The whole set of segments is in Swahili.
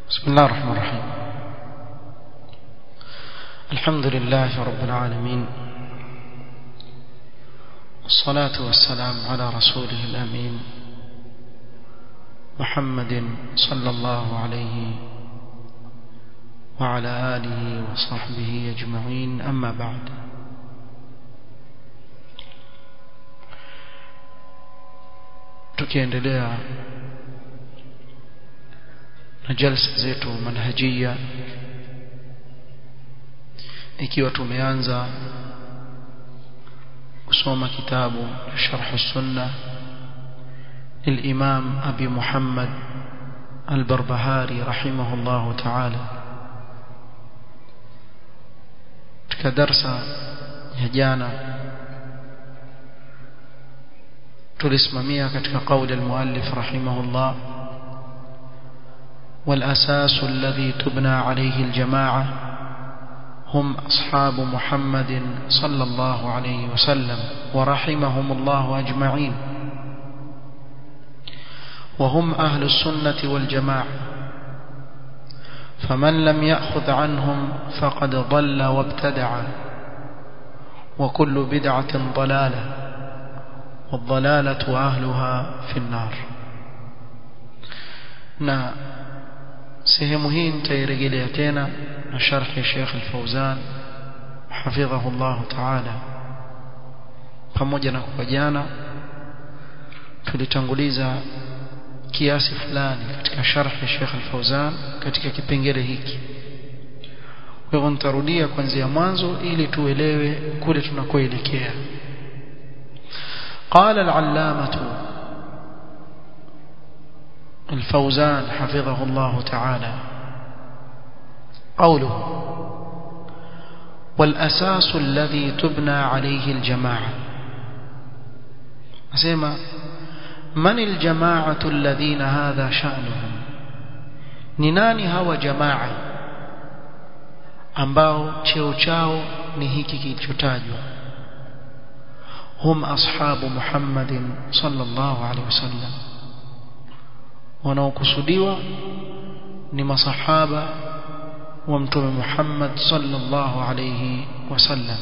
بسم الله الرحمن الرحيم الحمد لله رب العالمين والصلاة والسلام على رسوله الأمين محمد صلى الله عليه وعلى آله وصحبه أجمعين أما بعد tukiendelea na jalsa zetu manhajia ikiwa tumeanza kusoma kitabu sharh sunna للإمام أبي محمد البربهاري رحمه الله تعالى كدرس يجانا tulisimamia katika قول المؤلف رحمه الله والأساس الذي تبنى عليه الجماعة هم أصحاب محمد صلى الله عليه وسلم ورحمهم الله أجمعين وهم أهل السنة والجماعة فمن لم يأخذ عنهم فقد ضل وابتدع وكل بدعة ضلالة والضلالة أهلها في النار na sehemu hii nitairejelea tena na sharhi ya Sheikh Al-Fauzan hafidhahu Allah Ta'ala pamoja na kwa jana tulitanguliza kiasi fulani katika sharhi ya Sheikh Al-Fauzan katika kipengele hiki kwa hivyo nitarudia kuanzia mwanzo ili tuelewe kule tunakoelekea قال العلامة الفوزان حفظه الله تعالى قوله والأساس الذي تبنى عليه الجماعة أسمى من الجماعة الذين هذا شأنهم نناني هو جماعة ambao cheo chao ni hiki kilichotajwa hum ashabu Muhammadin sallallahu alaihi wasallam wanaokusudiwa ni masahaba wa mtume Muhammad sallallahu alayhi wasallam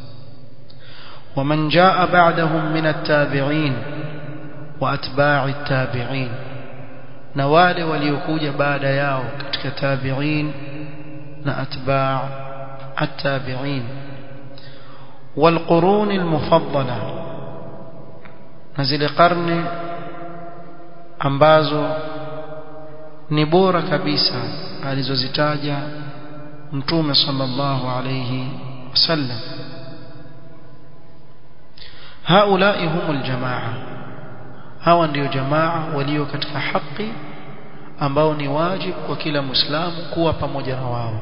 ومن جاء بعدهم من التابعين واتباع التابعين na wale waliokuja baada yao katika tabi'in na atba' at-tabi'in والقرون المفضله na zile karne ambazo ni bora kabisa alizozitaja mtume sallallahu alayhi wasallam haulai humul jamaa hawa ndio jamaa walio katika haki ambao ni wajibu kwa kila muislamu kuwa pamoja na wao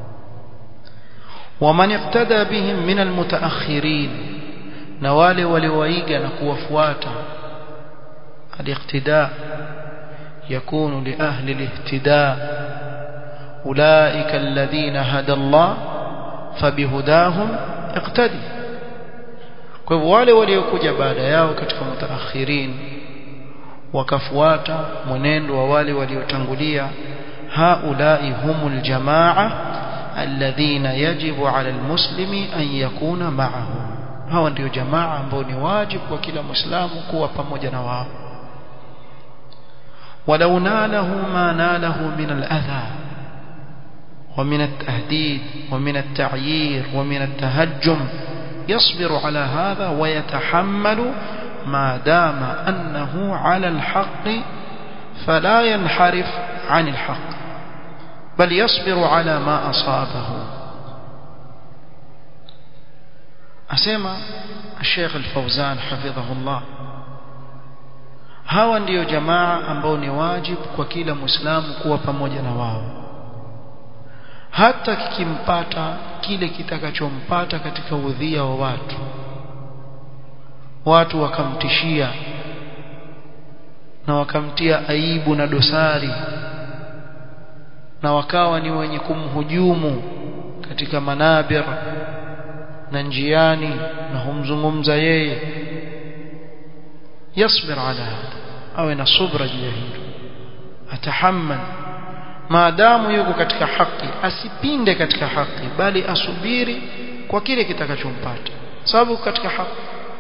waman iqtada bihim min almutaakhirin na wale waliowaiga na kuwafuata الاقتداء يكون لأهل الاهتداء أولئك الذين هدى الله فبهداهم اقتدي kwa hivyo wale waliokuja baada yao katika mutaakhirin wakafuata mwenendo wa wale waliotangulia haulai humul jamaa alladhina yajibu ala almuslimi an yakuna ma'ahum hawa ndio jamaa ambao ni wajibu kwa kila muislamu kuwa pamoja na wao ولو ناله ما ناله من الأذى ومن التهديد ومن التعيير ومن التهجم يصبر على هذا ويتحمل ما دام أنه على الحق فلا ينحرف عن الحق بل يصبر على ما أصابه أسمى الشيخ الفوزان حفظه الله hawa ndiyo jamaa ambao ni wajibu kwa kila muislamu kuwa pamoja na wao hata kikimpata kile kitakachompata katika udhia wa watu watu wakamtishia na wakamtia aibu na dosari na wakawa ni wenye kumhujumu katika manabir na njiani na humzungumza yeye yasbir ala hada awe na subra juu ya hilo atahammal maadamu yuko katika haki asipinde katika haki bali asubiri kwa kile kitakachompata sababu katika haki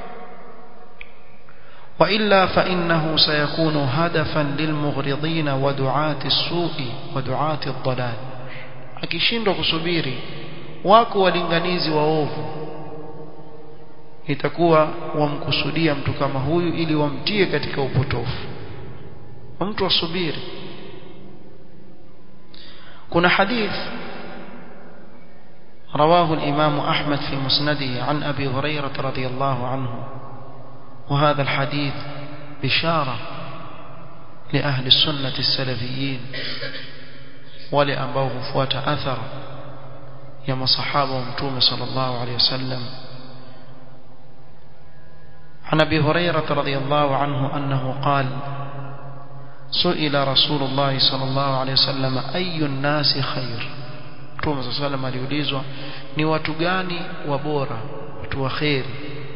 وإلا فإنه سيكون هدفا للمغرضين ودعاة السوء ودعاة الضلال akishindwa kusubiri wako walinganizi waovu itakuwa wamkusudia mtu kama huyu ili wamtie katika upotofu mtu asubiri kuna hadith رواه الإمام أحمد في مسنده عن أبي هريرة رضي الله عنه وهذا الحديث بشارة لأهل السنة السلفيين ولأنبوه فوات أثر يما صحابة ومتوم صلى الله عليه وسلم عن أبي هريرة رضي الله عنه أنه قال سئل رسول الله صلى الله عليه وسلم أي الناس خير Mtume صلى الله عليه وسلم aliulizwa ni watu gani wabora watu waheri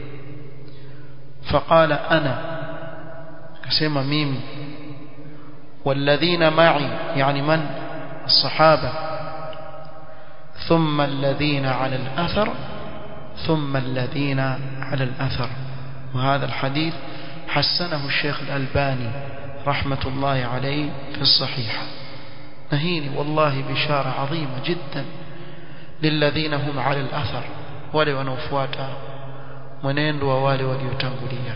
فقال أنا كسيما ميمي والذين معي يعني من الصحابة ثم الذين على الأثر ثم الذين على الأثر وهذا الحديث حسنه الشيخ الألباني رحمة الله عليه في الصحيح نهيني والله بشارة عظيمة جدا للذين هم على الأثر ولو نوفواتا mwenendo wa wale waliotangulia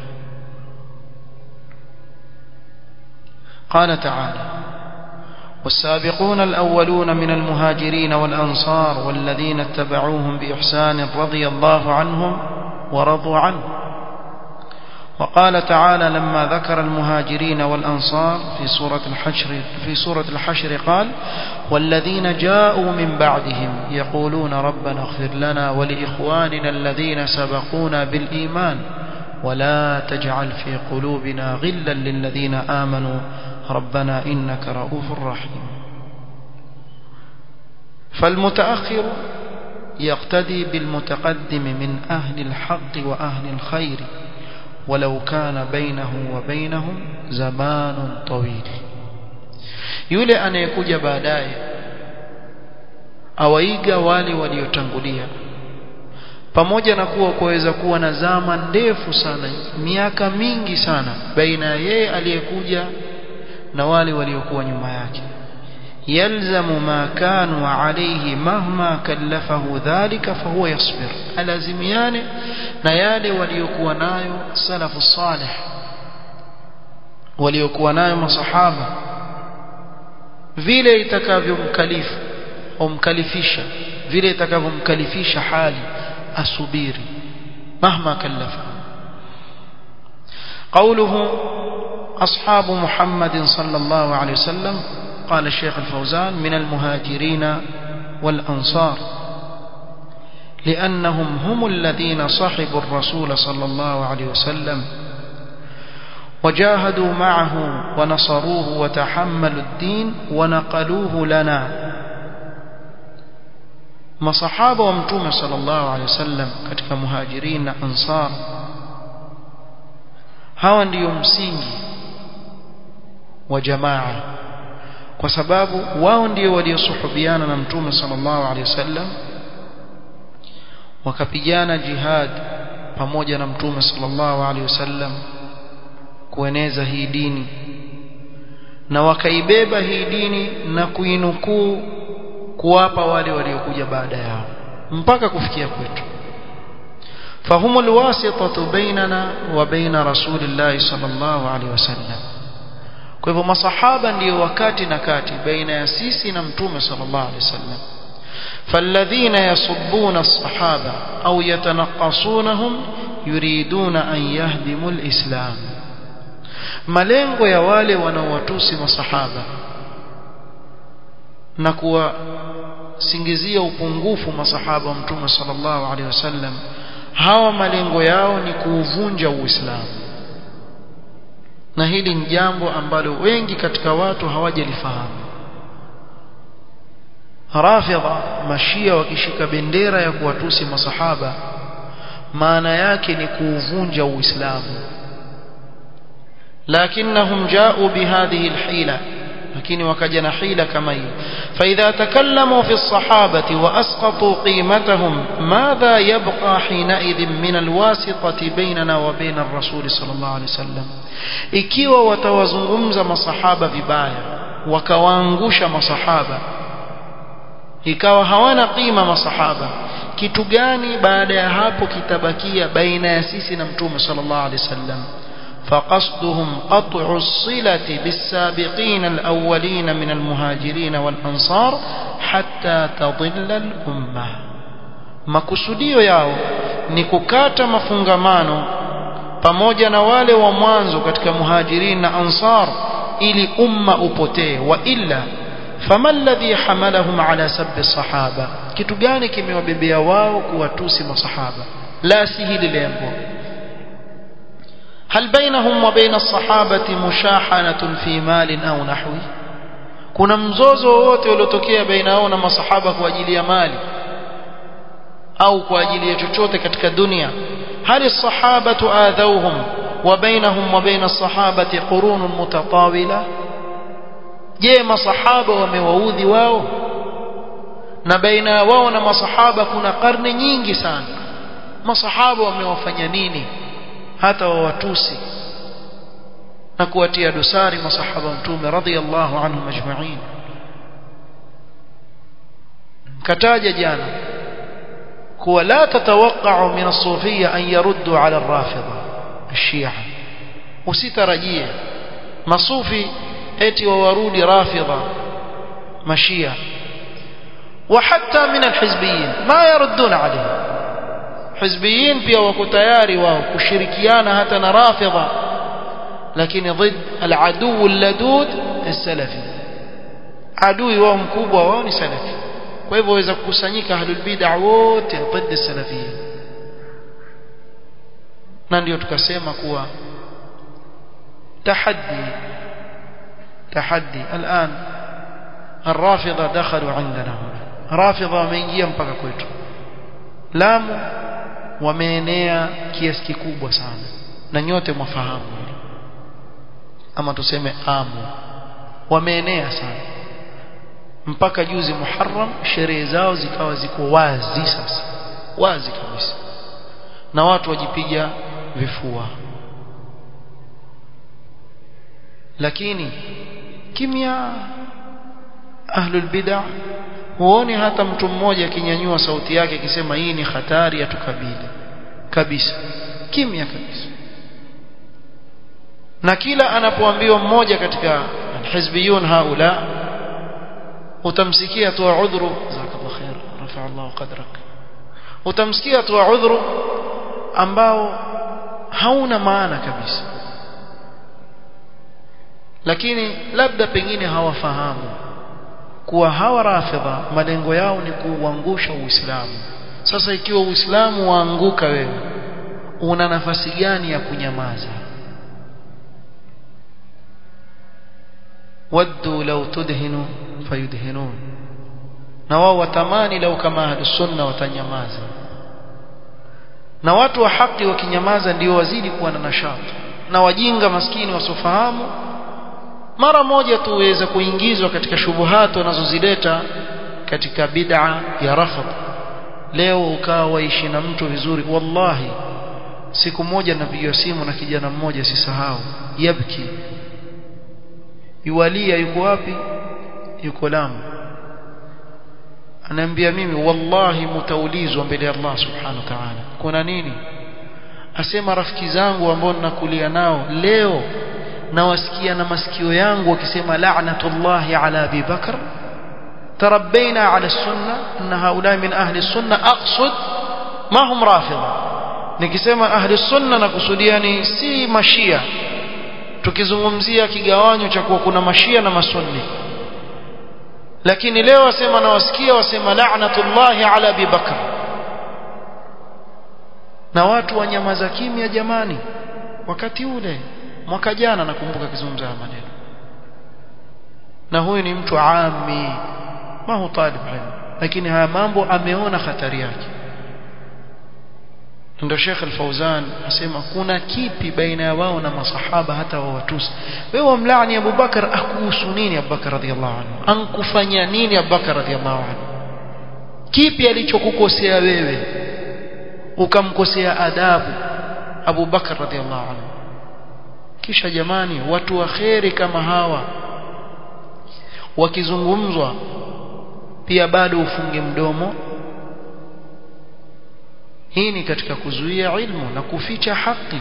قال تعالى والسابقون الأولون من المهاجرين والأنصار والذين اتبعوهم بإحسان رضي الله عنهم ورضوا عنه وقال تعالى لما ذكر المهاجرين والأنصار في سورة الحشر في سورة الحشر قال والذين جاءوا من بعدهم يقولون ربنا اغفر لنا ولإخواننا الذين سبقونا بالإيمان ولا تجعل في قلوبنا غلا للذين آمنوا ربنا إنك رؤوف رحيم فالمتأخر يقتدي بالمتقدم من أهل الحق وأهل الخير ولو كان بينه وبينهم زمان طويل yule anayekuja baadaye awaiga wale waliotangulia pamoja na kuwa kuweza kuwa na zama ndefu sana miaka mingi sana baina ya yeye aliyekuja na wale waliokuwa nyuma yake yalzamu ma kanu alayhi mahma kallafahu dhalika fahuwa yasbir alazimiane na yale waliokuwa nayo salafu salih waliokuwa nayo masahaba vile itakavyomkalifu au mkalifisha vile itakavyomkalifisha hali asubiri mahma kallafa قوله أصحاب محمد صلى الله عليه وسلم قال الشيخ الفوزان من المهاجرين والأنصار لأنهم هم الذين صحبوا الرسول صلى الله عليه وسلم وجاهدوا معه ونصروه وتحملوا الدين ونقلوه لنا مصحابة ومتومة صلى الله عليه وسلم كتك مهاجرين أنصار hawa ndiyo msingi wa jamaa kwa sababu wao ndio waliosuhubiana na mtume sallallahu alaihi wasallam wakapigana jihad pamoja na mtume sallallahu alaihi wasallam kueneza hii dini na wakaibeba hii dini na kuinukuu kuwapa wale waliokuja baada yao mpaka kufikia kwetu فهم الواسطة بيننا وبين رسول الله صلى الله عليه وسلم kwa hivyo masahaba ndio wakati na kati baina ya sisi na mtume sallallahu alaihi wasallam فالذين يصبون الصحابة أو يتنقصونهم يريدون أن يهدموا الإسلام malengo ya wale wanaowatusi masahaba na kuwasingizia upungufu masahaba wa mtume sallallahu alaihi wasallam hawa malengo yao ni kuuvunja uislamu na hili ni jambo ambalo wengi katika watu hawajalifahamu rafidha mashia wakishika bendera ya kuwatusi masahaba maana yake ni kuuvunja uislamu lakinnahum ja'u bihadhihi alhila lakini wakaja na hila kama hii فإذا تكلموا في الصحابة وأسقطوا قيمتهم ماذا يبقى حينئذ من الواسطة بيننا وبين الرسول صلى الله عليه وسلم ikiwa watawazungumza masahaba vibaya wakawaangusha masahaba ikawa hawana qima masahaba kitu gani baada ya hapo kitabakia baina ya sisi na mtume sallallahu alaihi wasallam فقصدهم قطع الصلة بالسابقين الأولين من المهاجرين والأنصار حتى تضل الأمة makusudio yao ni kukata mafungamano pamoja na wale wa mwanzo katika muhajirin na ansar ili umma upotee wa illa fama alladhi hamalahum ala sabbi sahaba kitu gani kimewabebea wao kuwatusi masahaba la si hili lengo هل بينهم وبين الصحابة مشاحنة في مال أو نحوه kuna mzozo wowote uliotokea baina yao na masahaba kwa ajili ya mali au kwa ajili ya chochote katika dunia hali sahabatu adhauhum wa bainahum wa baina sahabati qurunun mutatawila je masahaba wamewaudhi wao na baina wao na masahaba kuna karne nyingi sana masahaba wamewafanya nini hata wawatusi na kuwatia dosari masahaba mtume radhiallahu anhum ajma'in kataja jana kuwa la tatawaqa'u min as-sufiyya an yaruddu 'ala ar-rafida ash-shi'a usitarajie masufi eti wawarudi rafida mashia وحتى من الحزبيين ما يردون عليه حزبيين pia wako tayari wao kushirikiana hata na rafidha lakini ضد العدو اللدود السلفي adui wao mkubwa wao ni salafi kwa hivyo waweza kukusanyika ahlul bid'ah wote ضد salafiyya na ndio tukasema kuwa tahaddi tahaddi الان الرافضه دخلوا عندنا هنا رافضه wameingia mpaka kwetu Lamu wameenea kiasi kikubwa sana na nyote mwafahamu ama tuseme amu wameenea sana mpaka juzi Muharram sherehe zao zikawa ziko wazi sasa wazi kabisa na watu wajipiga vifua lakini kimya ahlul bid'ah huoni hata mtu mmoja akinyanyua sauti yake akisema hii ni hatari ya tukabili kabisa kimya kabisa na kila anapoambiwa mmoja katika alhizbiyun haula utamsikia tu udhuru jazakallahu khair rafa Allah qadrak utamsikia tu udhuru ambao hauna maana kabisa lakini labda pengine hawafahamu kuwa hawa rafidha malengo yao ni kuuangusha Uislamu sasa ikiwa Uislamu waanguka wewe una nafasi gani ya kunyamaza waddu law tudhinu fayudhinun na wao watamani lau kama ahlus sunna watanyamaza na watu wa haki wakinyamaza ndio wazidi kuwa na nashati na wajinga maskini wasofahamu mara moja tu uweza kuingizwa katika shubuhati wanazozileta katika bid'a ya rafd leo ukawa waishi na mtu vizuri wallahi siku moja napigiwa simu na kijana mmoja sisahau yabki yuwalia yuko wapi yuko Lamu anaambia mimi wallahi mtaulizwa mbele ya Allah subhanahu wa ta'ala kuna nini asema rafiki zangu ambao ninakulia nao leo nawasikia na masikio yangu wakisema la'natullahi ala Abi Bakr تربينا على السنة أن هؤلاء من أهل السنة أقصد ما هم رافضة nikisema ahli sunna na kusudiani si mashia tukizungumzia kigawanyo cha kuwa kuna mashia na masunni lakini leo wasema na wasikia wasema la'natullahi ala Abi Bakr na watu wanyamaza kimya jamani wakati ule mwaka jana nakumbuka kizungumza haya maneno na huyu ni mtu ami ma hu talib ilm lakini haya mambo ameona hatari yake ndio Sheikh Al-Fauzan asema kuna kipi baina ya wao na masahaba hata wa watusi wewe wamlaani Abu Bakar akuhusu nini Abu Bakar radhiallahu anhu ankufanya nini Abu Bakar radhiallahu anhu kipi alichokukosea wewe ukamkosea adabu Abu Bakar radhiallahu anhu kisha jamani watu wa kheri kama hawa wakizungumzwa pia bado ufunge mdomo hii ni katika kuzuia ilmu na kuficha haki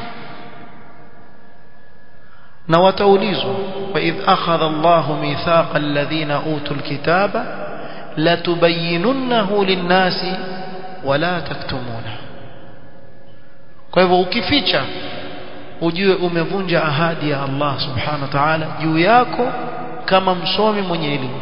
na wataulizwa wa idh akhadha Allahu mithaqa alladhina utul kitaba latubayyinunnahu lin-nasi wala taktumuna kwa hivyo ukificha ujue umevunja ahadi ya Allah subhanahu wa ta'ala juu yako kama msomi mwenye elimu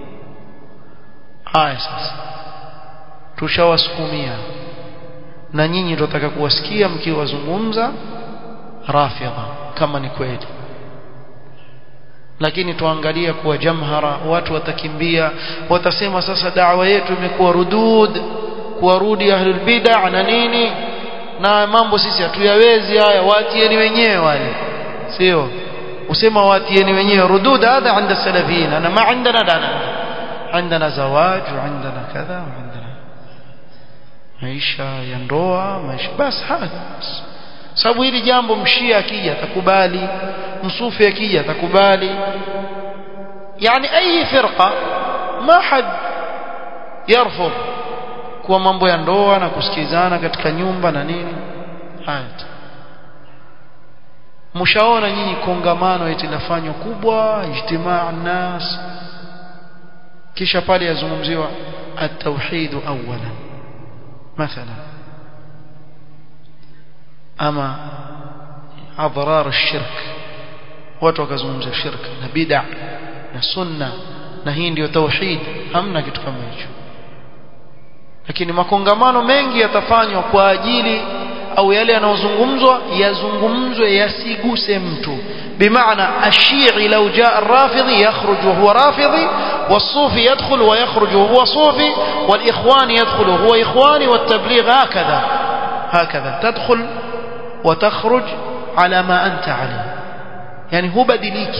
haya sasa tushawasukumia na nyinyi tutataka kuwasikia mkiwazungumza rafidha kama ni kweli lakini tuangalia kuwa jamhara watu watakimbia watasema sasa da'wa yetu imekuwa rudud kuwarudi ahlul bid'ah na nini na mambo sisi hatuyawezi haya waatieni wenyewe wale sio usema waatieni wenyewe rudud hadha عند السلفيين انا ما عندنا دانا عندنا زواج وعندنا كذا وعندنا maisha ya ndoa maisha basi haya sababu hili jambo mshia akija atakubali msufi akija atakubali yani ayi firqa ma had yarfud kuwa mambo ya ndoa na kusikizana katika nyumba na nini haya mshaona nyinyi kongamano eti lafanywa kubwa ijtimaa nas kisha pale yazungumziwa at-tauhid awwalan مثلا أما أضرار الشرك watu wakazungumza shirka na bid'a na sunna na hii ndio tauhid hamna kitu kama hicho lakini makongamano mengi yatafanywa kwa ajili au yale yanayozungumzwa yazungumzwe yasiguse mtu bimaana ashii lau jaa arrafidhi yakhruj wa huwa rafidhi والصوفي يدخل ويخرج وهو صوفي والإخوان يدخل وهو إخواني والتبليغ هكذا هكذا تدخل وتخرج على ما أنت عليه يعني هو بدليك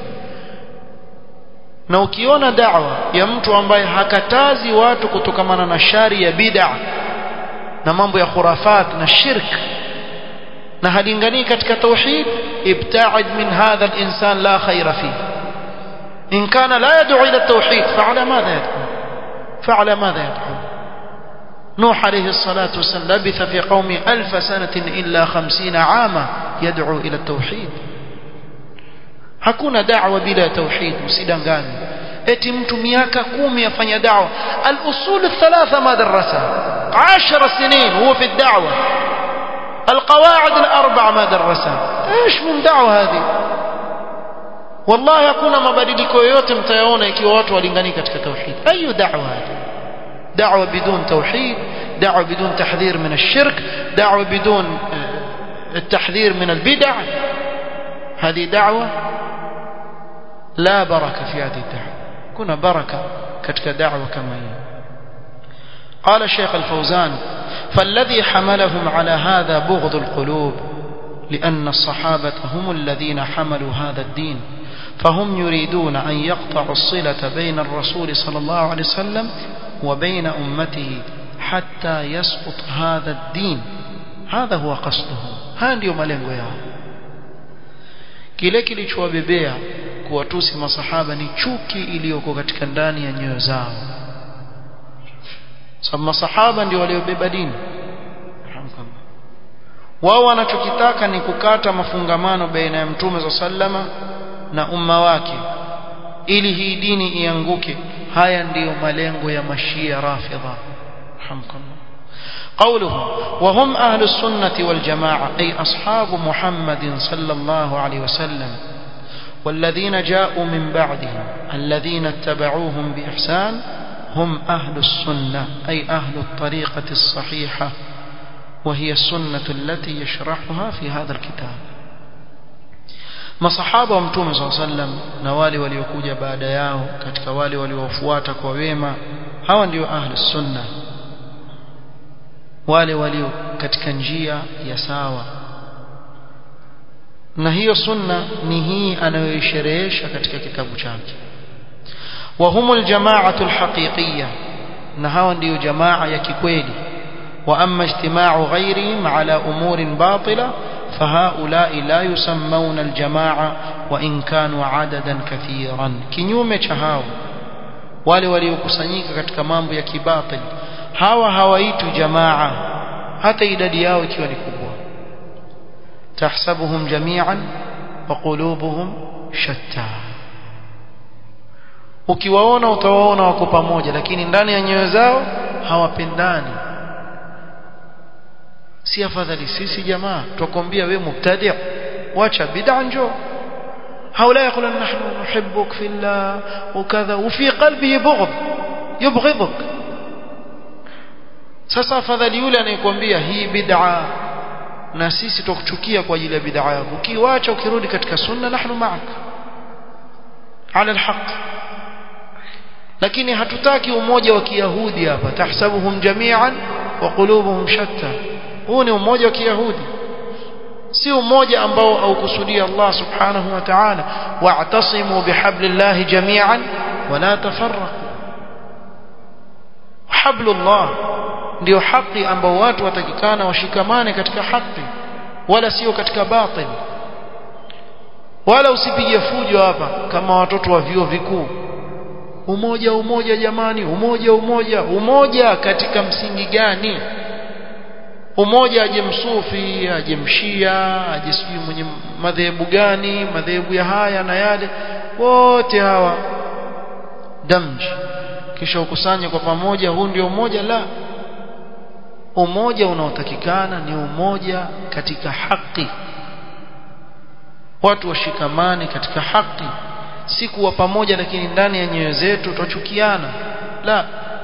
na ukiona da'wa ya mtu ambaye hakatazi watu kutokamana na shari ya bid'a na mambo ya khurafat na shirk na halinganii katika tauhid ibta'id min hadha al-insan la khayra fihi إن كان لا يدعو إلى التوحيد فعلى ماذا يدعو فعلى ماذا يدعو نوح عليه الصلاة والسلام لبث في قومه ألف سنة إلا خمسين عاما يدعو إلى التوحيد hakuna da'wa bila tauhid usidanganye eti mtu miaka kumi afanya da'wa al-usul الثلاثه ما درسها 10 سنين هو في الدعوه القواعد الاربع ما درسها ايش من دعوه هذه wallahi hakuna mabadiliko yoyote mtayaona ikiwa watu walingani katika tauhid ayu da'wa hadi da'wa bidun tauhid da'wa bidun tahdhir min ash-shirk da'wa bidun التحذير من البدع هذه دعوة لا بركة في هذه الدعوة كنا بركة كتك دعوة كما هي قال الشيخ الفوزان فالذي حملهم على هذا بغض القلوب لأن الصحابة هم الذين حملوا هذا الدين فهم يريدون أن يقطعوا الصلة بين الرسول صلى الله عليه وسلم وبين أمته حتى يسقط هذا الدين هذا هو قصدهم هذا ndio malengo yao kile kilichowabebea kuwatusi masahaba ni chuki iliyoko katika ndani ya nyoyo zao sababu masahaba ndio waliobeba dini wao wanachokitaka ni kukata mafungamano baina ya mtume za sallama na umma wake ili hii dini ianguke haya ndiyo malengo ya mashia rafidha hamdulillah قوله وهم أهل السنة والجماعة أي أصحاب محمد صلى الله عليه وسلم والذين جاءوا من بعدهم الذين اتبعوهم بإحسان هم أهل السنة أي أهل الطريقة الصحيحة وهي السنة التي يشرحها في هذا الكتاب masahaba wa mtume saa sallam na wale waliokuja baada yao katika wale waliofuata kwa wema hawa ndio ahli sunna wale walio katika njia ya sawa na hiyo sunna ni hii anayoisherehesha katika kitabu chake wa humul jama'atu alhaqiqiyya na hawa ndiyo jamaa ya kikweli wa amma ijtima'u ghayrihim ala umurin batila فهؤلاء لا يسمون الجماعة وإن كانوا عددا كثيرا kinyume cha hao wale waliokusanyika katika mambo ya kibatil hawa hawaitwi jamaa hata idadi yao ikiwa ni kubwa tahsabuhum jami'an wa qulubuhum shatta ukiwaona utawaona wako pamoja lakini ndani ya nyoyo zao hawapendani si afadhali sisi jamaa tukwambia wewe mubtadi' wacha bid'a njoo haula yaqulu nahnu nuhibbuk fillah wakadha وفي قلبه بغض يبغضك sasa afadhali yule anayekwambia hii bid'a na sisi tukuchukia kwa ajili ya bid'a yako ukiwacha ukirudi katika sunna nahnu ma'ak ala alhaq lakini hatutaki umoja wa kiyahudi hapa tahsabuhum jami'an wa qulubuhum shatta huu ni umoja wa kiyahudi si umoja ambao aukusudia Allah subhanahu wa ta'ala wa'tasimu bihablillahi jami'an wa la tafarraqu hablullah ndio haki ambao watu watakikana washikamane katika haki wala sio katika batil wala usipige fujo hapa kama watoto wa vyuo vikuu umoja umoja jamani umoja umoja umoja katika msingi gani umoja aje msufi aje mshia aje sijui mwenye madhehebu gani madhehebu ya haya na yale wote hawa damji kisha ukusanye kwa pamoja huu ndio umoja la umoja unaotakikana ni umoja katika haki watu washikamane katika haki si kuwa pamoja lakini ndani ya nyoyo zetu twachukiana la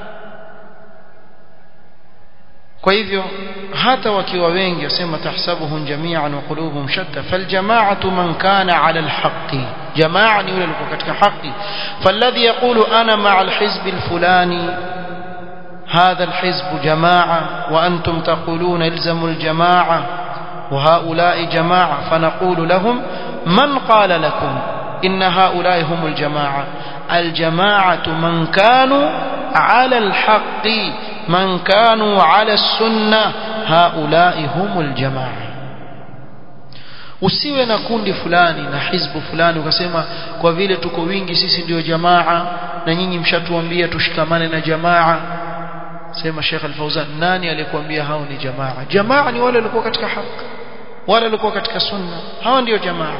kwa hivyo hata wakiwa wengi wasema tahsabuhum jami'an wa qulubuhum shatta faljama'atu man kana 'ala alhaqqi jamaa ni yule alikuwa katika haki falladhi yaqulu ana ma'a alhizb alfulani هذا الحزب جماعة وأنتم تقولون الزموا الجماعة وهؤلاء جماعة فنقول لهم من قال لكم إن هؤلاء هم الجماعة الجماعة من كانوا على الحق من كانوا على السنة هؤلاء هم الجماعة usiwe na kundi fulani na hizbu fulani ukasema kwa vile tuko wingi sisi ndio jamaa na nyinyi mshatuambia tushikamane na jamaa sema Sheikh Al-Fauzan nani alikwambia hao ni jamaa jamaa ni wale walikuwa katika haki wale walikuwa katika sunna hawa ndio jamaa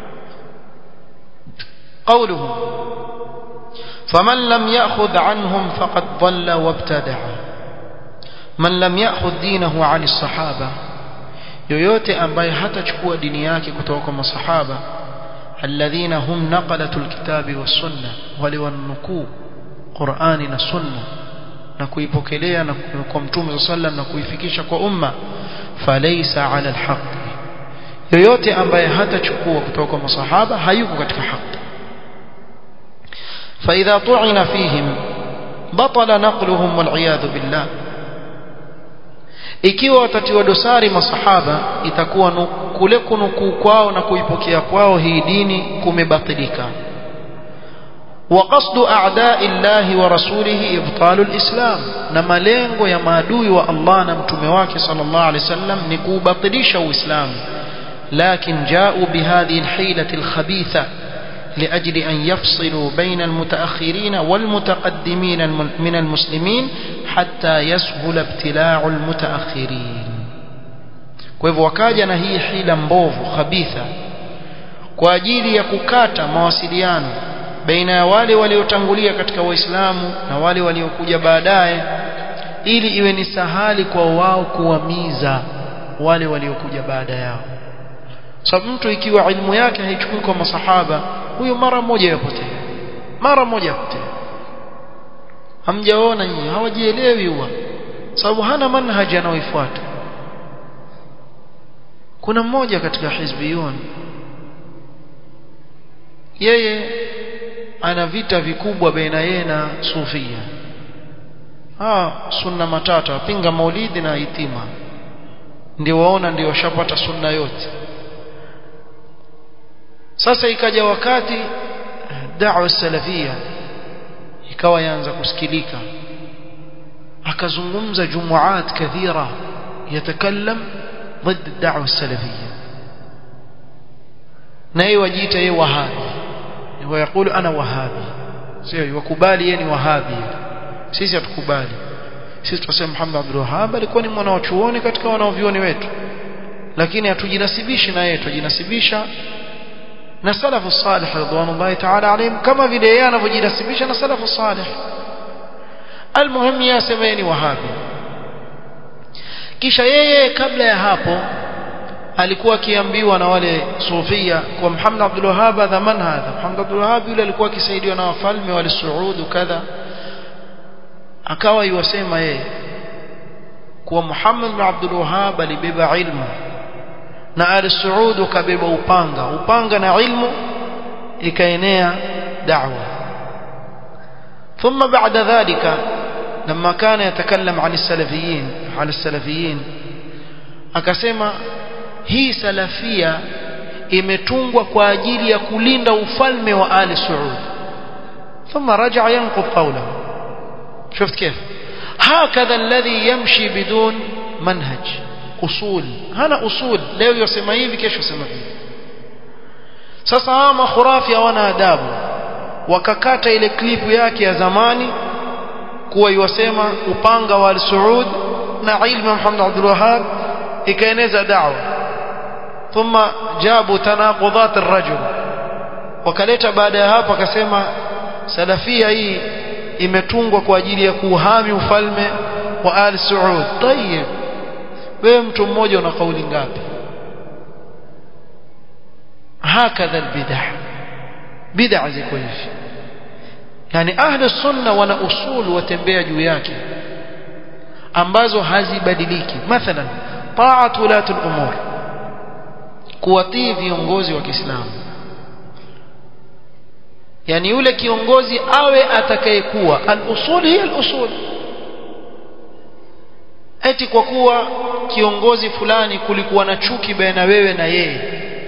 قولهم فمن لم يأخذ عنهم فقد ضل وابتدع من لم يأخذ دينه عن الصحابة yoyote ambaye hatachukua dini yake kutoka kwa masahaba alladhina hum naqalatul kitabi was sunna wale wanukuu Qur'ani na sunna na kuipokelea na kwa mtume sallam na kuifikisha kwa umma falaysa ala alhaq yoyote ambaye hatachukua kutoka kwa masahaba hayuko katika haki فإذا طعن فيهم بطل نقلهم والعياذ بالله ikiwa watatiwa dosari masahaba itakuwa kule kunukuu kwao na kuipokea kwao hii dini kumebatilika وقصد أعداء الله ورسوله إبطال الإسلام نما lengo ya maadui wa Allah na mtume wake sallallahu alaihi wasallam ni kuubatilisha uislamu لكن جاءوا بهذه الحيلة الخبيثة لأجل أن يفصلوا بين المتأخرين والمتقدمين من المسلمين حتى يسهل ابتلاع المتأخرين kwa hivyo wakaja na hii hila mbovu khabitha kwa ajili ya kukata mawasiliano baina ya wale waliotangulia katika waislamu na wale waliokuja baadaye ili iwe ni sahali kwa wao kuwamiza wale waliokuja baada yao sababu mtu ikiwa ilmu yake haichukui kwa masahaba huyo mara moja yapotea mara moja yapotea hamjaona nyinyi hawajielewi huwa sababu hana manhaji anaoifuata kuna mmoja katika hizbiyun yeye ana vita vikubwa baina yeye na sufia ah sunna matata wapinga maulidi na hitima ndio waona ndio washapata sunna yote sasa ikaja wakati da'wa salafia ikawa yaanza kusikilika akazungumza jumuat kathira yatakallam ضد الدعوه السلفيه naye wajiita yeye wahabi ويقول انا وهابي sio wakubali yeye ni wahabi sisi hatukubali sisi tunasema Muhammad Abdul Wahhab alikuwa ni mwana wa chuoni katika wanaovioni wetu lakini hatujinasibishi na yeye tujinasibisha na salafu salih radhiallahu ta'ala alayhim kama vile yeye anavyojinasibisha na salafu salih almuhim yasema yeye ni wahabi kisha yeye kabla ya hapo alikuwa akiambiwa na wale sufia kwa Muhammad Abdul Wahhab dhamana hadha Muhammad Abdul Wahhab yule alikuwa akisaidiwa na wafalme wale Saudi kadha akawa yuwasema yeye kuwa Muhammad bin Abdul Wahhab alibeba ilmu na Ali Saud kabeba upanga upanga na ilmu ikaenea da'wa ثم بعد ذلك لما كان يتكلم عن السلفيين عن السلفيين akasema hii salafia imetungwa kwa ajili ya kulinda ufalme wa Ali Saud ثم رجع ينقض قوله شفت كيف هكذا الذي يمشي بدون منهج usul hana usul leo yosema hivi kesho sema hivi sasa hawa makhurafi hawana adabu wakakata ile klipu yake ya zamani kuwa iwasema upanga wa al-Saud na ilmu Muhammad Abdul Wahhab ikaeneza da'wa thumma jabu tanaqudat ar-rajul wakaleta baada ya hapo akasema salafia hii imetungwa kwa ajili ya kuhami ufalme wa al-Saud tayeb wewe mtu mmoja una kauli ngapi hakadha albidah bid'a ziko hivi yani ahli sunna wana usul watembea juu yake ambazo hazibadiliki mathalan ta'at ulati al-umur kuwatii viongozi wa Kiislamu yani yule kiongozi awe atakayekuwa al-usul hiya al-usul eti kwa kuwa kiongozi fulani kulikuwa na chuki baina wewe na yeye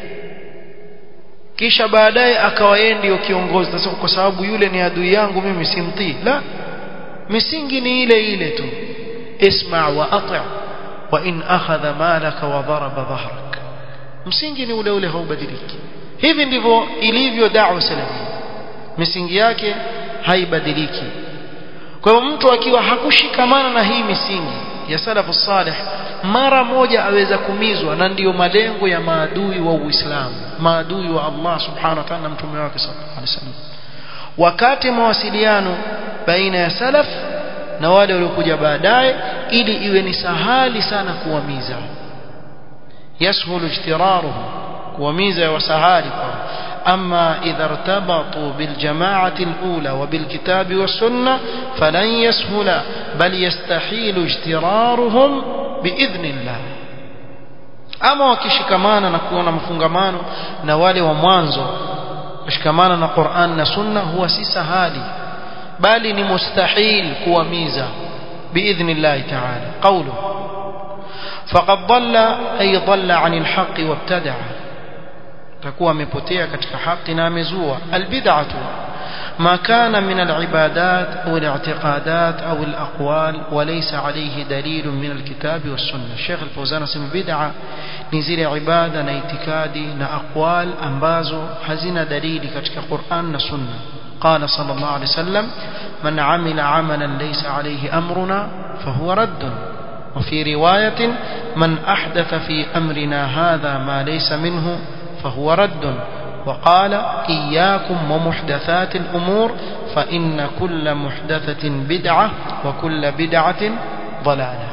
kisha baadaye akawa yeye ndio kiongozi sasa kwa sababu yule ni adui yangu mimi simtii la misingi ni ile ile tu isma wa ati' wa in akhadha malaka wa daraba dhahrak msingi ni ule ule haubadiliki hivi ndivyo ilivyo da'wa salafi misingi yake haibadiliki kwa hiyo mtu akiwa hakushikamana na hii misingi ya salafu salih mara moja aweza kumizwa na ndiyo malengo ya maadui wa Uislamu maadui wa Allah subhanahu wa ta'ala na mtume wake sallallahu alaihi wasallam wakati mawasiliano baina ya salaf na wale waliokuja baadaye ili iwe ni sahali sana kuwamiza yashulu ijtiraruhum kuwamiza ya wasahali kwa أما إذا ارتبطوا بالجماعة الأولى وبالكتاب والسنة فلن يسهل بل يستحيل اجترارهم بإذن الله ama wakishikamana na kuona mafungamano na wale wa mwanzo kushikamana na Qur'an na Sunna huwa si sahali bali ni mustahil kuwamiza biidhnillah ta'ala qawlu faqad dhalla ay dhalla 'anil haqqi wabtada'a takuwa amepotea katika haki na amezua albid'atu ما كان من العبادات أو الاعتقادات أو الأقوال وليس عليه دليل من الكتاب والسنة الشيخ الفوزان اسم بدعة نزيل عبادة نايتكادي نأقوال أنبازو حزن دليل كتك قرآن نسنة قال صلى الله عليه وسلم من عمل عملا ليس عليه أمرنا فهو رد وفي رواية من أحدث في أمرنا هذا ما ليس منه فهو رد وقال إياكم ومحدثات الأمور فإن كل محدثة بدعة وكل بدعة ضلالة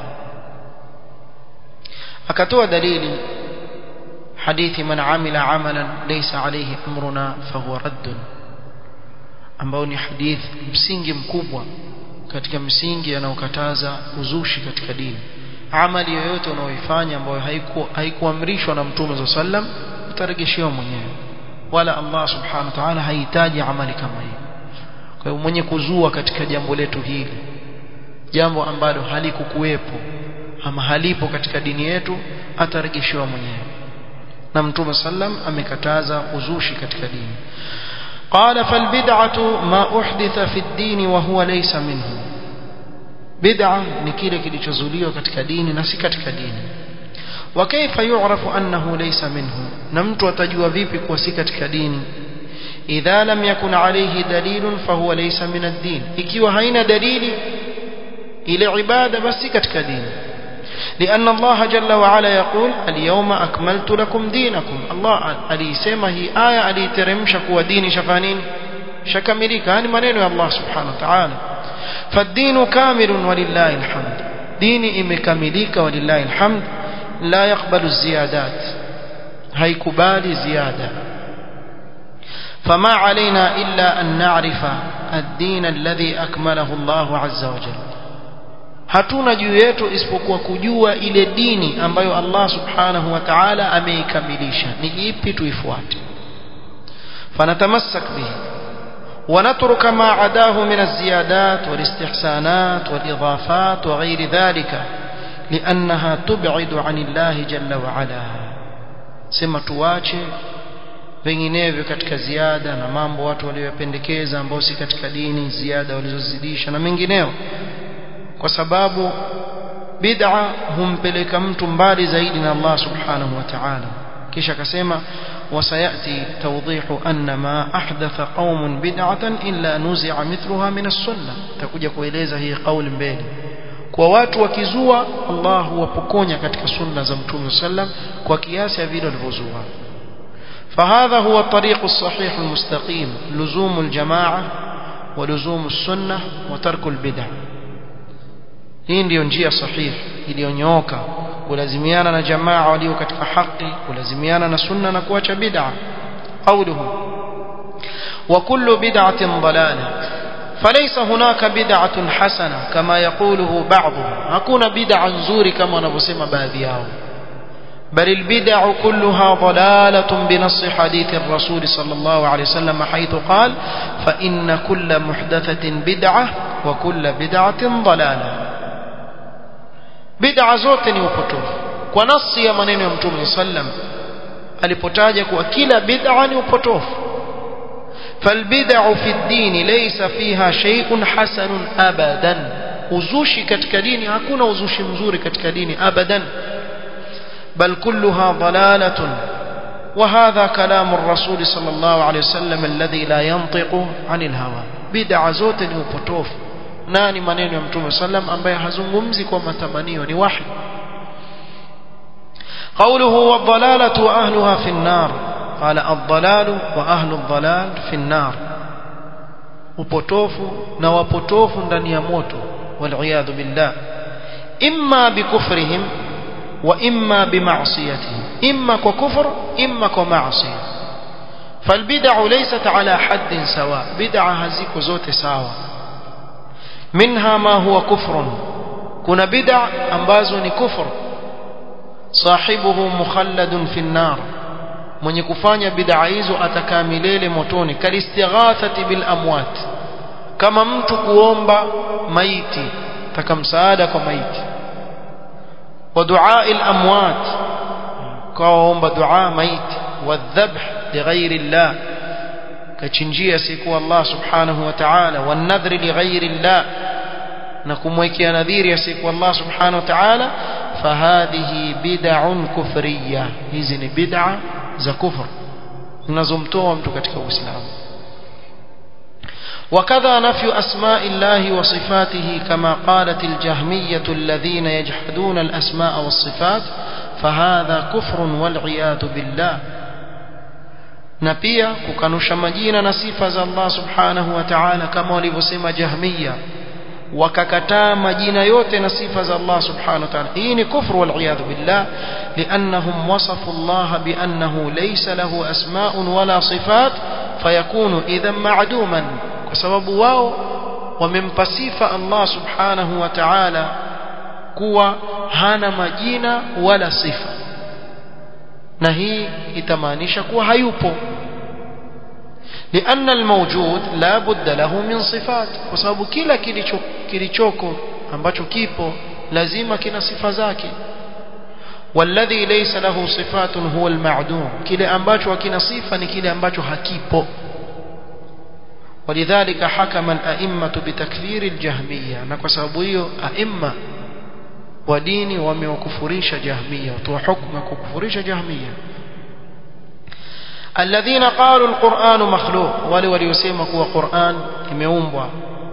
أكتوى دليل حديث من عمل عملا ليس عليه أمرنا فهو رد ambao ni hadith msingi mkubwa katika msingi yanayokataza uzushi katika dini amali yoyote unaoifanya ambayo haikuamrishwa na mtume saa sallam utaregeshewa mwenyewe wala Allah subhanahu wa ta'ala hahitaji amali kama hii kwa hiyo mwenye kuzua katika jambo letu hili jambo ambalo halikukuwepo ama halipo katika dini yetu atarejeshewa mwenyewe na mtume sallam amekataza uzushi katika dini قال فالبدعة ما أحدث في الدين وهو ليس منه بدعة ni kile kilichozuliwa katika dini na si katika dini وكيف يعرف أنه ليس منه na mtu atajua vipi kuwa si katika dini idha lam yakun alayhi dalilun fahuwa laysa min ad-din ikiwa haina dalili ile ibada basi katika dini لأن الله جل وعلا يقول اليوم أكملت لكم دينكم الله alisema hii aya aliteremsha kuwa dini shafanini shakamilika yani maneno ya Allah subhanahu wa ta'ala فالدين كامل ولله الحمد ديني imekamilika ولله الحمد لا يقبل الزيادات haikubali ziada فما علينا إلا أن نعرف الدين الذي أكمله الله عز وجل hatuna juu yetu isipokuwa kujua ile dini ambayo Allah subhanahu wa ta'ala ameikamilisha ni ipi tuifuate fanatamassak bihi ونترك ما عداه من الزيادات والاستحسانات والإضافات وغير ذلك لأنها تبعد عن الله جل وعلا سما tuache vinginevyo katika ziada na mambo watu waliyopendekeza ambao si katika dini ziada walizozidisha na mengineo kwa sababu bid'a humpeleka mtu mbali zaidi na Allah subhanahu wa ta'ala kisha akasema وسيأتي توضيح أن ما أحدث قوم بدعة إلا نزع مثلها من السنة تكوجا kueleza hii kauli mbele kwa watu wakizua Allah huwapokonya katika sunna za Mtume sallam kwa kiasi ya vile walivyozua فهذا هو الطريق الصحيح المستقيم لزوم الجماعة ولزوم السنة وترك البدع hii ndiyo njia sahihi iliyonyooka kulazimiana na jamaa walio katika haki kulazimiana na sunna na kuacha bid'a qawluhu wa kullu bid'atin dalalah فليس هناك بدعة حسنة كما يقوله بعضهم hakuna bid'a nzuri kama wanavyosema baadhi yao بل البدع كلها ضلالة بنص حديث الرسول صلى الله عليه وسلم حيث قال فإن كل محدثة بدعة وكل بدعة ضلالة bid'a zote ni upotofu kwa nasi ya maneno ya mtume sallam alipotaja kuwa kila bid'a ni upotofu فالبدع في الدين ليس فيها شيء حسن ابدا uzushi katika dini hakuna uzushi mzuri katika dini abadan bal kulluha dalalatun وهذا كلام الرسول صلى الله عليه وسلم الذي لا ينطق عن الهوى بدع zote ni upotofu nani maneno ya mtume sallam ambaye hazungumzi kwa matamanio ni wahi قوله والضلالة وأهلها في النار قال الضلال وأهل الضلال في النار upotofu na wapotofu ndani ya moto والعياذ بالله إما بكفرهم وإما بمعصيتهم إما ككفر إما كمعصية فالبدع ليست على حد سواء بدعة هزيك زوت ساوى منها ما هو كفر كنا بدع ambazo ni kufur sahibuhu mukhalladun fi an-nar mwenye kufanya bid'a hizo atakaa milele motoni kalistighathati bil amwat kama mtu kuomba maiti taka msaada kwa maiti wa du'a al amwat kaomba dua maiti wadhabh lighairi Allah kachinjia siku Allah subhanahu wa ta'ala wanadhri lighairi Allah na kumwekea nadhiri ya siku Allah subhanahu wa ta'ala fahadhihi bid'un kufriyya hizi ni bid'a za kufr zinazomtoa mtu katika uislamu وكذا نفي أسماء الله وصفاته كما قالت الجهمية الذين يجحدون الأسماء والصفات فهذا كفر والعياذ بالله na pia kukanusha majina na sifa za Allah subhanahu wa ta'ala kama walivyosema jahmiya wakakataa majina yote na sifa za Allah subhanahu wa ta'ala hii ni kufru wal iyad billah liannahum wasafu Allah biannahu laysa lahu asma'un wala sifat fayakunu idhan ma'duman kwa sababu wao wamempa sifa Allah subhanahu wa ta'ala kuwa hana majina wala sifa na hii itamaanisha kuwa hayupo لأن الموجود لا بد له من صفات وسبب كلا kilichoko ambacho kipo lazima kina sifa zake والذي ليس له صفات هو المعدوم kile ambacho hakina sifa ni kile ambacho hakipo ولذلك حكم الأئمة بتكفير الجهمية na kwa sababu hiyo aima wa dini wamewakufurisha jahmiya watoa hukumu kukufurisha jahmiya الذين قالوا القرآن مخلوق wale waliosema kuwa Qur'an imeumbwa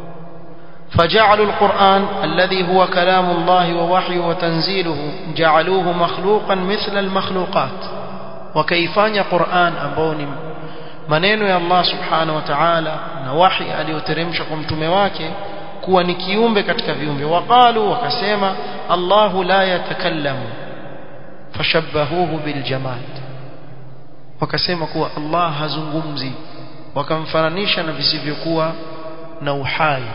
فجعلوا القرآن الذي هو كلام الله ووحيه وتنزيله جعلوه مخلوقا مثل المخلوقات وكيفان قرآن أبون maneno ya Allah subhanahu wa ta'ala na wahi aliyoteremsha kwa mtume wake kuwa ni kiumbe katika viumbe waqalu wakasema Allahu la yatakallamu fashabbahuhu biljamad wakasema kuwa Allah hazungumzi wakamfananisha na visivyokuwa na uhai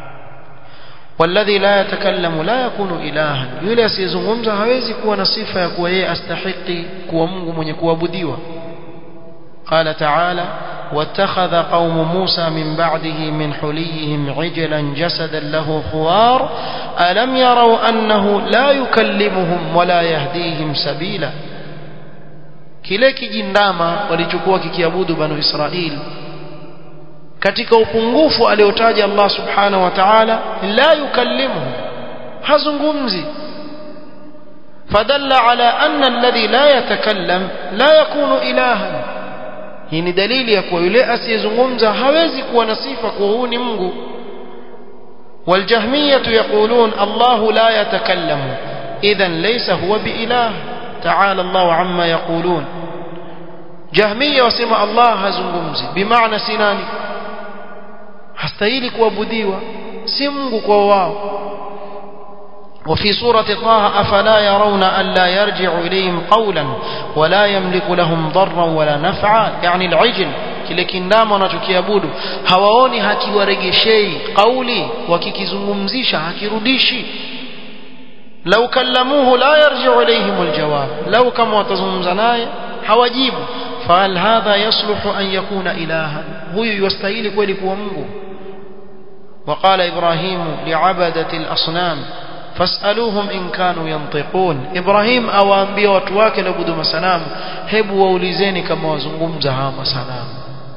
والذي لا يتكلم لا يكون إلها yule asiyezungumza hawezi kuwa na sifa ya kuwa yeye astahiki kuwa Mungu mwenye kuabudiwa قال تعالى واتخذ قوم موسى من بعده من حليهم عجلا جسدا له خوار ألم يروا أنه لا يكلمهم ولا يهديهم سبيلا kile kijindama walichokuwa kikiabudu banu Israili katika upungufu aliotaja Allah subhanahu wa ta'ala la yukallimuhum hazungumzi fadalla ala anna alladhi la yatakallam la yakunu ilahan hii ni dalili ya kuwa yule asiyezungumza hawezi kuwa na sifa kuwa huu ni Mungu والجهمية يقولون الله لا يتكلم إذا ليس هو بإله تعالى الله عما يقولون جهمية وسمى الله هزنغمزي بمعنى سناني hastahili kuabudiwa si Mungu kwa wao وفي سورة طه أفلا يرون ألا يرجع إليهم قولا ولا يملك لهم ضرا ولا نفعا يعني العجل kile kindama wanachokiabudu hawaoni hakiwaregeshei kauli wakikizungumzisha hakirudishi lau kallamuhu la yarji'u ilayhim aljawab lau kama watazungumza naye hawajibu fahal hadha yasluhu an yakuna ilahan huyu yastahili kweli kuwa Mungu وقال إبراهيم لعبدة الأصنام فاسألوهم إن كانوا ينطقون إبراهيم أو أنبياء وتواك لبدو مسنام هبوا ووليزيني كما وزنغمزها مسنام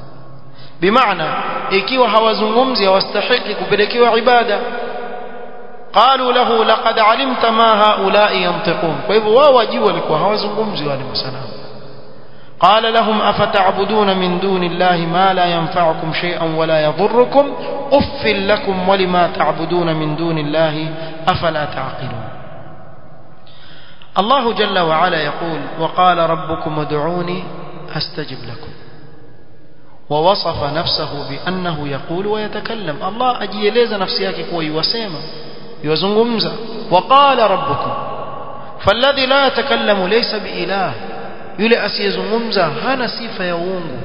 بمعنى إكيوا هوازنغمزي واستحق كبلكيوا عبادة قالوا له لقد علمت ما هؤلاء ينطقون فإذا واجوا لكوا هوازنغمزي واني مسنام قال لهم أفتعبدون من دون الله ما لا ينفعكم شيئا ولا يضركم أف لكم ولما تعبدون من دون الله أفلا تعقلون الله جل وعلا يقول وقال ربكم ادعوني أستجب لكم ووصف نفسه بأنه يقول ويتكلم الله أجيليز نفسيك كوي وسيما يوزنغمزة وقال ربكم فالذي لا يتكلم ليس بإله yule asiyezungumza hana sifa ya uungu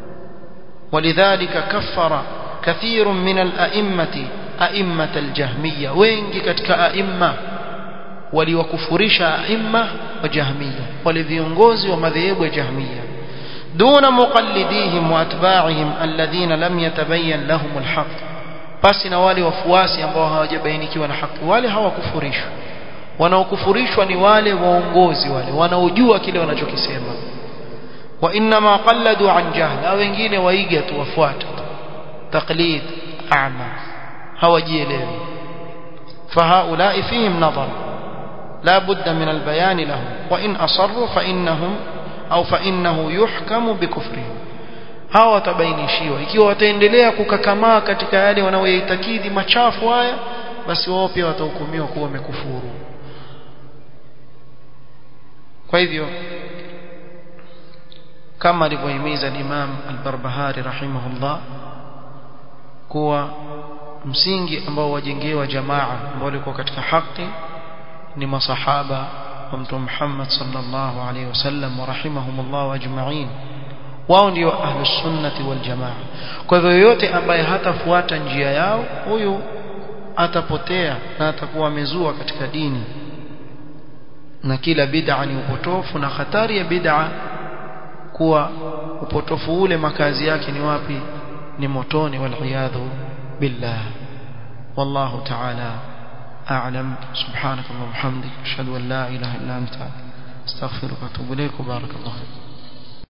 ولذلك كفر كثير من الأئمة أئمة الجهمية wengi katika aimma waliwakufurisha aimma wa jahmiya wale viongozi wa madhehebu ya jahmiya دون مقلديهم واتباعهم الذين لم يتبين لهم الحق basi na wale wafuasi ambao hawajabainikiwa na haki wale hawakufurishwa wanaokufurishwa ni wale waongozi wale wanaojua kile wanachokisema wa inma qalladu an jahl au wengine waiga tu wafuata taqlid a'ma hawajielewi فهؤلاء فيهم نظر لا بد من البيان لهم وإن أصروا فإنهم أو فإنه يحكم بكفرهم hawa watabainishiwa ikiwa wataendelea kukakamaa katika yale wanaoyaitakidi machafu haya basi wao pia watahukumiwa kuwa wamekufuru kwa hivyo kama alivyohimiza Imam Al-Barbahari rahimahullah kuwa msingi ambao wajengewa jamaa ambao walikuwa katika haki ni masahaba wa Mtume Muhammad sallallahu alaihi wasallam wa rahimahumullah ajma'in wao ndio ahlus sunnati wal jamaa kwa hivyo yoyote ambaye hatafuata njia yao huyu atapotea na atakuwa amezua katika dini na kila bid'a ni upotofu na hatari ya bid'a kuwa upotofu ule makazi yake ni wapi ni motoni wal iyadhu billah wallahu ta'ala أعلم سبحانك اللهم وبحمدك أشهد أن لا إله إلا أنت استغفرك واتوب إليك وبارك الله فيك